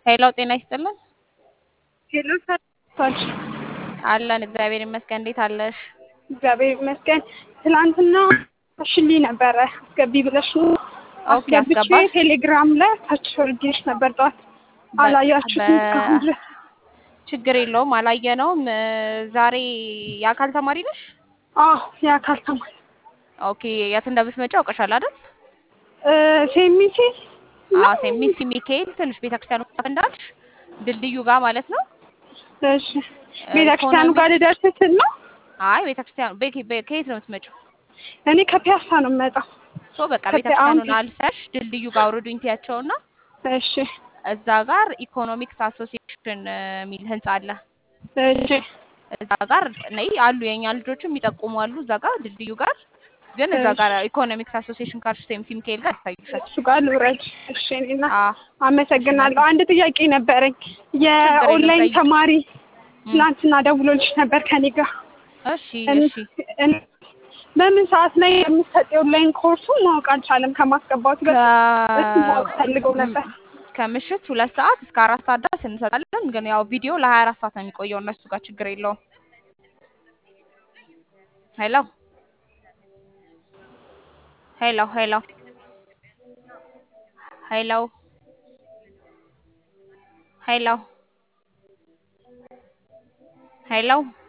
ሄሎ ጤና ይስጥልን። ሄሎ ሰላም አለን እግዚአብሔር ይመስገን። እንዴት አለሽ? እግዚአብሔር ይመስገን። ትላንትና ሽሊ ነበረ አስገቢ ብለሽ ኦኬ አስገብቼ አስገባሽ? ቴሌግራም ላይ ታች ወርጌሽ ነበር ጠዋት አላያችሁትም እስካሁን ድረስ። ችግር የለውም አላየነውም። እ፣ ዛሬ የአካል ተማሪ ነሽ? አዎ የአካል ተማሪ ኦኬ የት እንደምትመጪ አውቀሻል አይደል? ሴሚሴ አዎ ሴሚሲ ሚካኤል ትንሽ ቤተክርስቲያኑ ጋር እንዳልሽ ድልድዩ ጋር ማለት ነው። እሺ ቤተክርስቲያኑ ጋር ልደርስ ስል ነው። አይ ቤተክርስቲያኑ ቤት- ቤት- ከየት ነው የምትመጪው? እኔ ከፒያሳ ነው የምመጣው። ሶ በቃ ከፒያ- ቤተክርስቲያኑን አሁን- አልፈሽ ድልድዩ ጋር አውርዱኝ ትያቸውና እሺ እዛ ጋር ኢኮኖሚክስ አሶሲዬሽን እ፣ የሚል ህንጻ አለ። እሺ እዛ ጋር ነይ አሉ የኛ ልጆችም የሚጠቁሙ አሉ። እዛ ጋር ድልድዩ ጋር ግን እዛ እሺ። ጋር ኢኮኖሚክስ አሶሲዬሽን ካልሽ ሴምሲ ሚካኤል ጋር ይታይሻል። እሱ ጋር ልውረድ። እሺ እኔና አዎ አመሰግናለሁ። አንድ ጥያቄ ነበረኝ። የኦንላይን ጠይቂ። ተማሪ ትናንትና ደውሎልሽ ነበር ከኔ ጋር እሺ እን- እሺ እን- በምን ሰዓት ላይ የምትሰጥ የኦንላይን ኮርሱ ማወቅ አልቻለም። ከማስገባቱ በፊት እሱ ማወቅ ፈልገው ነበር። ከምሽት ሁለት ሰዓት እስከ አራት ሰዓት ድረስ እንሰጣለን። ግን ያው ቪዲዮ ለሀያ አራት ሰዓት ነው የሚቆየው እነሱ ጋር ችግር የለውም። ሄሎ ሄሎ ሄሎ ሄሎ ሄሎ ሄሎ